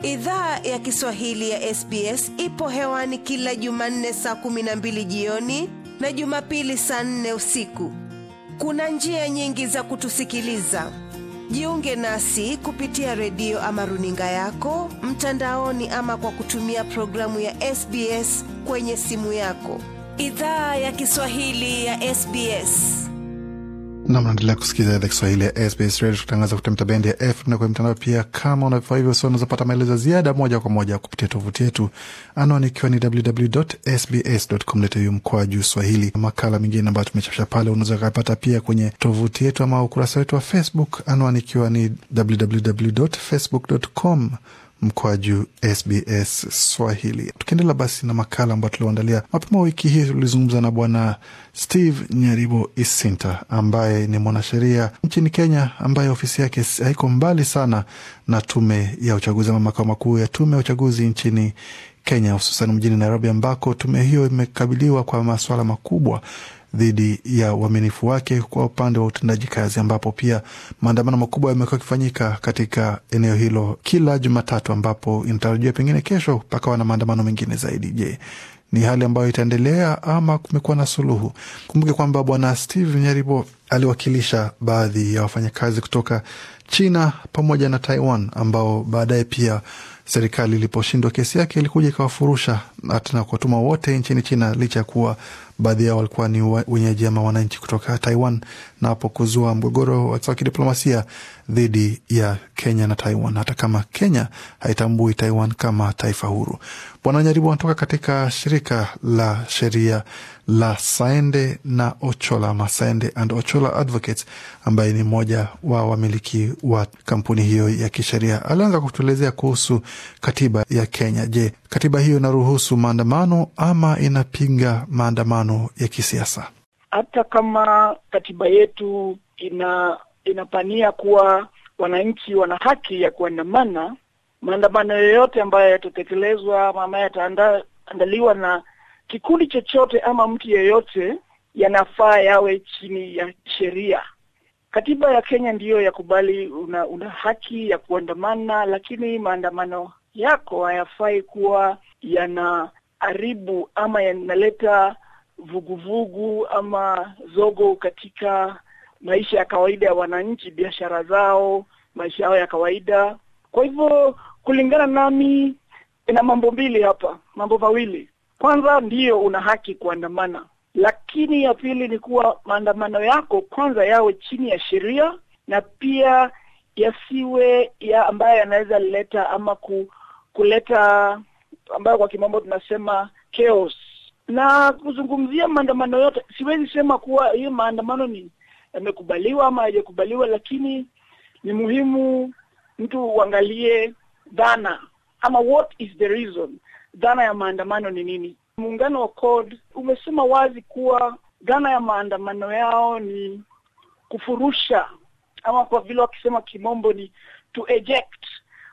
Idhaa ya Kiswahili ya SBS ipo hewani kila Jumanne saa kumi na mbili jioni na Jumapili saa nne usiku. Kuna njia nyingi za kutusikiliza. Jiunge nasi kupitia redio ama runinga yako mtandaoni, ama kwa kutumia programu ya SBS kwenye simu yako. Idhaa ya Kiswahili ya SBS. Nam, naendelea kusikiliza idhaa Kiswahili ya SBS Radio kutangaza kupitia mitabendi ya FM na kwenye mtandao pia. Kama unavifaa hivyo, so unazopata maelezo ya ziada moja kwa moja kupitia tovuti yetu, anwani ikiwa ni www.sbs.com.au mkoa juu Swahili. Makala mengine ambayo tumechapisha pale unaweza ukapata pia kwenye tovuti yetu ama ukurasa wetu wa Facebook, anwani ikiwa ni www.facebook.com mkoa juu SBS Swahili. Tukiendelea basi na makala ambayo tulioandalia mapema wiki hii, tulizungumza na Bwana Steve Nyaribo Isinta ambaye ni mwanasheria nchini Kenya, ambaye ofisi yake haiko mbali sana na tume ya uchaguzi ama makao makuu ya tume ya uchaguzi nchini Kenya, hususan mjini Nairobi, ambako tume hiyo imekabiliwa kwa masuala makubwa dhidi ya uaminifu wake kwa upande wa utendaji kazi, ambapo pia maandamano makubwa yamekuwa yakifanyika katika eneo hilo kila Jumatatu, ambapo inatarajiwa pengine kesho pakawa na maandamano mengine zaidi. Je, ni hali ambayo itaendelea ama kumekuwa na suluhu? Kumbuke kwamba bwana Steve Nyaribo aliwakilisha baadhi ya wafanyakazi kutoka China pamoja na Taiwan ambao baadaye pia serikali iliposhindwa kesi yake ilikuja ikawafurusha na kuwatuma wote nchini China, licha ya kuwa baadhi yao walikuwa ni wenyeji ama wananchi kutoka Taiwan, na hapo kuzua mgogoro wa kidiplomasia dhidi ya Kenya na Taiwan, hata kama Kenya haitambui Taiwan kama taifa huru. Bwana Nyaribu anatoka katika shirika la sheria la Saende na Ochola ama Saende and Ochola Advocates, ambaye ni mmoja wa wamiliki wa kampuni hiyo ya kisheria. Alianza kutuelezea kuhusu katiba ya Kenya. Je, katiba hiyo inaruhusu maandamano ama inapinga maandamano ya kisiasa? Hata kama katiba yetu ina inapania kuwa wananchi wana haki ya kuandamana, maandamano yoyote ambayo yatatekelezwa ama ambayo yataandaliwa na kikundi chochote ama mtu yeyote yanafaa yawe chini ya sheria. Katiba ya Kenya ndiyo yakubali una, una haki ya kuandamana, lakini maandamano yako hayafai kuwa yanaharibu ama yanaleta vuguvugu ama zogo katika maisha ya kawaida ya wananchi, biashara zao, maisha yao ya kawaida. Kwa hivyo kulingana nami, ina mambo mbili hapa, mambo mawili. Kwanza, ndiyo una haki kuandamana, lakini ya pili ni kuwa maandamano yako kwanza yawe chini ya sheria na pia yasiwe ya ambayo yanaweza leta ama ku, kuleta ambayo kwa kimombo tunasema chaos. Na kuzungumzia maandamano yote, siwezi sema kuwa hiyo maandamano ni yamekubaliwa ama hayajakubaliwa, lakini ni muhimu mtu uangalie dhana ama what is the reason, dhana ya maandamano ni nini. Muungano wa CORD umesema wazi kuwa dhana ya maandamano yao ni kufurusha ama kwa vile wakisema kimombo ni to eject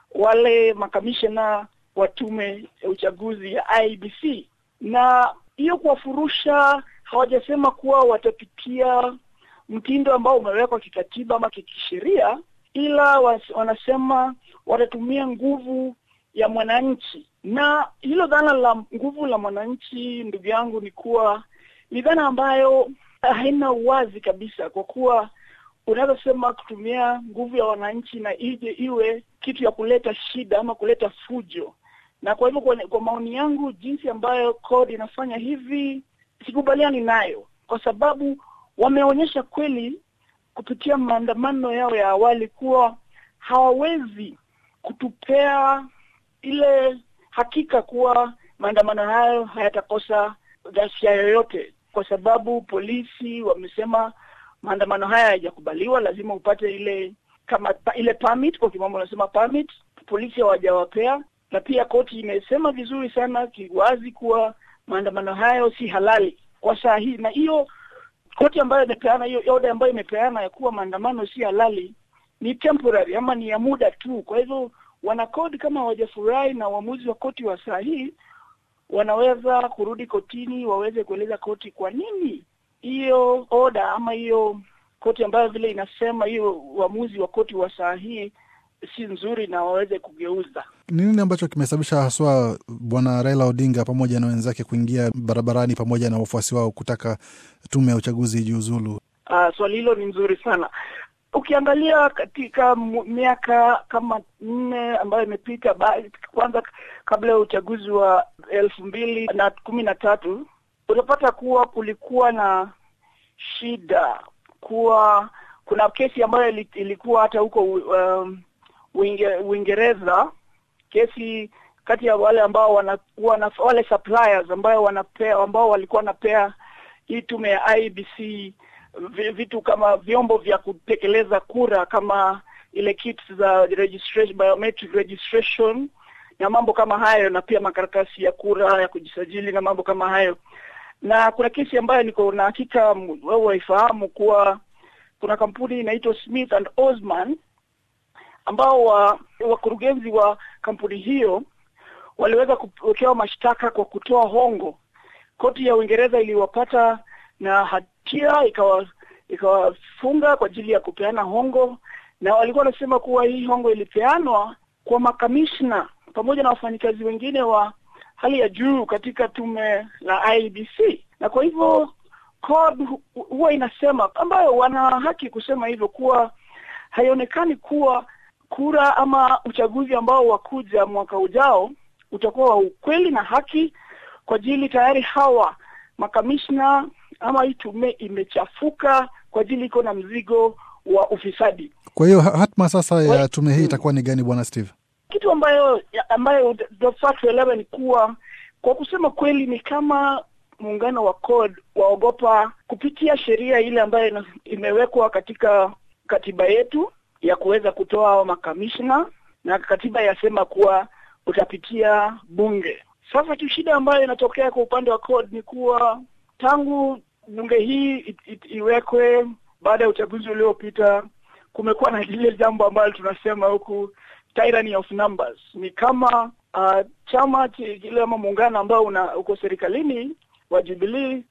wale makamishna wa tume ya uchaguzi ya IBC, na hiyo kuwafurusha, hawajasema kuwa watapitia mtindo ambao umewekwa kikatiba ama kikisheria, ila was, wanasema watatumia nguvu ya mwananchi. Na hilo dhana la nguvu la mwananchi, ndugu yangu, ni kuwa ni dhana ambayo haina uwazi kabisa, kwa kuwa unaweza sema kutumia nguvu ya wananchi na ije iwe kitu ya kuleta shida ama kuleta fujo. Na kwa hivyo, kwa, kwa maoni yangu, jinsi ambayo CORD inafanya hivi sikubaliani nayo, kwa sababu wameonyesha kweli kupitia maandamano yao ya awali kuwa hawawezi kutupea ile hakika kuwa maandamano hayo hayatakosa ghasia yoyote, kwa sababu polisi wamesema maandamano haya hayajakubaliwa, lazima upate ile kama ile permit, kwa kimombo wanasema permit. Polisi hawajawapea, na pia koti imesema vizuri sana kiwazi kuwa maandamano hayo si halali kwa saa hii, na hiyo koti ambayo imepeana hiyo order ambayo imepeana ya kuwa maandamano si halali ni temporary ama ni ya muda tu. Kwa hivyo wanakodi kama hawajafurahi na uamuzi wa koti wa saa hii, wanaweza kurudi kotini waweze kueleza koti kwa nini hiyo order ama hiyo koti ambayo vile inasema hiyo uamuzi wa koti wa saa hii si nzuri na waweze kugeuza. Ni nini ambacho kimesababisha haswa bwana Raila Odinga pamoja na wenzake kuingia barabarani pamoja na wafuasi wao kutaka tume ya uchaguzi ijiuzulu? Uh, swali hilo ni nzuri sana. Ukiangalia katika miaka kama nne ambayo imepita, kwanza kabla ya uchaguzi wa elfu mbili na kumi na tatu utapata kuwa kulikuwa na shida kuwa kuna kesi ambayo ilikuwa hata huko um, Uingereza, kesi kati ya wale ambao wana, wana wale suppliers ambao wanapea ambao walikuwa wanapea hii tume ya IBC vitu kama vyombo vya kutekeleza kura kama ile kits za registration, biometric registration na mambo kama hayo, na pia makaratasi ya kura ya kujisajili na mambo kama hayo. Na kuna kesi ambayo niko na hakika wewe waifahamu kuwa kuna kampuni inaitwa Smith and Osman ambao wa wakurugenzi wa kampuni hiyo waliweza kuwekewa mashtaka kwa kutoa hongo. Koti ya Uingereza iliwapata na hatia ikawa ikawafunga kwa ajili ya kupeana hongo, na walikuwa wanasema kuwa hii hongo ilipeanwa kwa makamishna pamoja na wafanyikazi wengine wa hali ya juu katika tume la IBC, na kwa hivyo CORD huwa inasema, ambayo wana haki kusema hivyo, kuwa haionekani kuwa kura ama uchaguzi ambao wakuja mwaka ujao utakuwa wa ukweli na haki, kwa ajili tayari hawa makamishna ama hii tume imechafuka kwa ajili iko na mzigo wa ufisadi. Kwa hiyo hatma sasa ya tume hii itakuwa ni gani, bwana Steve? Kitu ambayo ambayo tunafaa tuelewe ni kuwa, kwa kusema kweli, ni kama muungano wa CORD waogopa kupitia sheria ile ambayo imewekwa katika katiba yetu ya kuweza kutoa hao makamishna, na katiba yasema kuwa utapitia bunge. Sasa tu shida ambayo inatokea kwa upande wa CORD ni kuwa tangu bunge hii it, it, iwekwe baada ya uchaguzi uliopita, kumekuwa na lile jambo ambalo tunasema huku tyranny of numbers. Ni kama uh, chama kile ama muungano ambao una uko serikalini wa Jubilee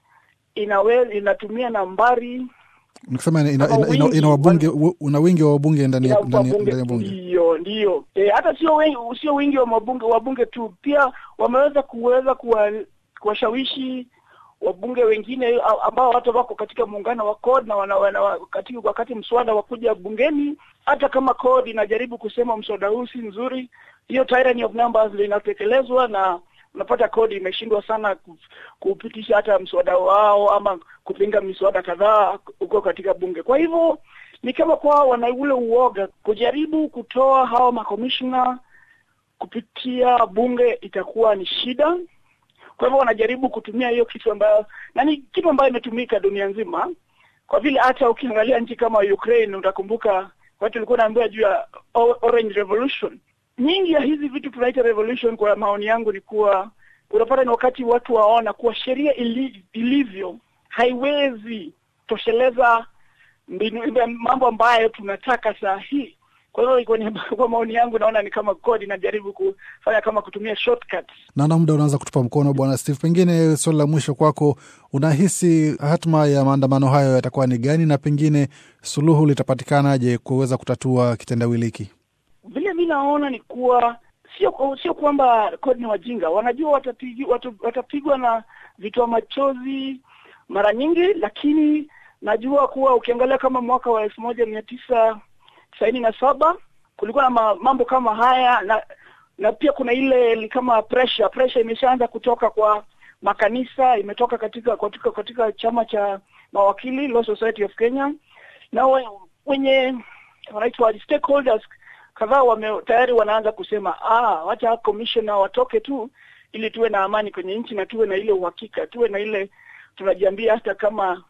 inawe inatumia nambari Nikisema ina, ina, ina, ina, ina wabunge una wingi wa wabunge ndani ya ndani ya bunge. Ndio, ndio. E, hata sio wengi, sio wingi wa mabunge wabunge tu, pia wameweza kuweza kuwashawishi wabunge wengine ambao hata wako katika muungano wa CORD na wana, wana, wakati, wakati mswada wa kuja bungeni, hata kama CORD inajaribu kusema mswada huu si nzuri, hiyo tyranny of numbers linatekelezwa na unapata CORD imeshindwa sana kupitisha hata mswada wao ama kupinga miswada kadhaa huko katika bunge. Kwa hivyo ni kama kwao wana ule uoga kujaribu kutoa hawa makomishna kupitia bunge, itakuwa ni shida. Kwa hivyo wanajaribu kutumia hiyo kitu ambayo na ni kitu ambayo imetumika dunia nzima, kwa vile hata ukiangalia nchi kama Ukraine, utakumbuka watu walikuwa naambiwa juu ya Orange Revolution nyingi ya hizi vitu tunaita revolution, kwa maoni yangu ni kuwa unapata ni wakati watu waona kuwa sheria ili, ilivyo haiwezi tosheleza mbinu mambo ambayo tunataka saa hii. Kwa hivyo kwa maoni yangu naona ni kama CORD inajaribu kufanya kama kutumia shortcuts. Naona muda unaanza kutupa mkono, bwana Steve. Pengine swali la mwisho kwako, unahisi hatma ya maandamano hayo yatakuwa ni gani, na pengine suluhu litapatikanaje kuweza kutatua kitendawili hiki? Vile mi naona ni kuwa sio sio kwamba CORD ni wajinga, wanajua watapigwa watu, watapigwa na vitoa machozi mara nyingi, lakini najua kuwa ukiangalia kama mwaka wa elfu moja mia tisa tisaini na saba kulikuwa na mambo kama haya na na pia kuna ile kama pressure pressure imeshaanza kutoka kwa makanisa, imetoka katika katika katika chama cha mawakili Law Society of Kenya, na wenye wanaitwa stakeholders kadhaa wame tayari wanaanza kusema ah, wacha commissioner watoke tu ili tuwe na amani kwenye nchi na tuwe na ile uhakika, tuwe na ile tunajiambia, hata kama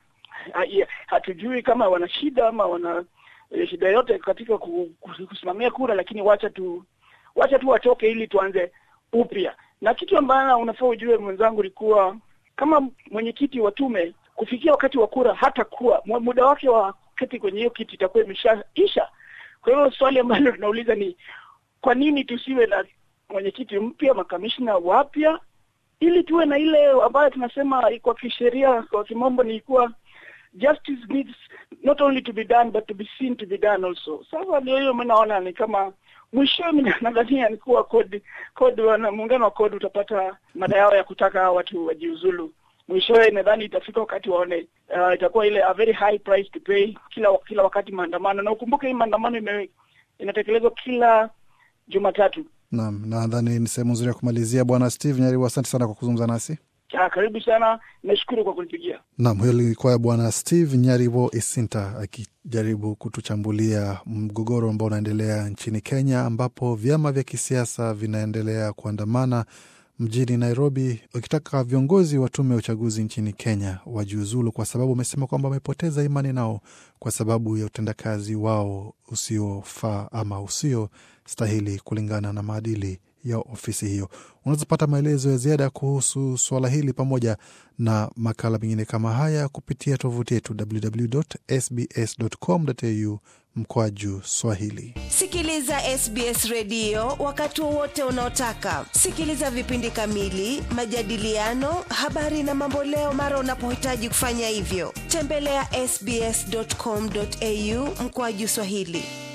hatujui kama wana shida ama wana shida yote katika kusimamia kura, lakini wacha tu wacha tu watoke ili tuanze upya. Na kitu ambayo unafaa ujue mwenzangu ni kuwa kama mwenyekiti wa tume, kufikia wakati wa kura hata kuwa muda wake wa keti kwenye hiyo kiti itakuwa imeshaisha. Kwa hiyo swali ambalo tunauliza ni kwa nini tusiwe na mwenyekiti mpya, makamishna wapya, ili tuwe na ile ambayo tunasema kwa kisheria, kwa kimombo ni kuwa justice needs not only to be done but to be seen to be done also. Sasa ndio hiyo mimi naona ni kama mwisho mimi nadhania ni kuwa kodi kodi wana muungano wa kodi utapata mada yao ya kutaka hawa watu wajiuzulu. Mwishowe nadhani itafika wakati waone uh, itakuwa ile a very high price to pay kila kila wakati maandamano, na ukumbuke hii maandamano ime, inatekelezwa kila Jumatatu. Naam, nadhani ni sehemu nzuri ya kumalizia. Bwana Steve Nyaribo, asante sana kwa kuzungumza nasi. Ah, karibu sana, nashukuru kwa kunipigia. Naam, huyo ilikuwa Bwana Steve Nyaribo Isinta akijaribu kutuchambulia mgogoro ambao unaendelea nchini Kenya, ambapo vyama vya kisiasa vinaendelea kuandamana mjini Nairobi wakitaka viongozi wa tume ya uchaguzi nchini Kenya wajiuzulu, kwa sababu wamesema kwamba wamepoteza imani nao kwa sababu ya utendakazi wao usiofaa ama usiostahili kulingana na maadili ya ofisi hiyo. Unaweza pata maelezo ya ziada kuhusu suala hili pamoja na makala mengine kama haya kupitia tovuti yetu www.sbs.com.au mkwaju Swahili. Sikiliza SBS redio wakati wowote unaotaka. Sikiliza vipindi kamili, majadiliano, habari na mamboleo mara unapohitaji kufanya hivyo. Tembelea ya sbs.com.au mkwaju Swahili.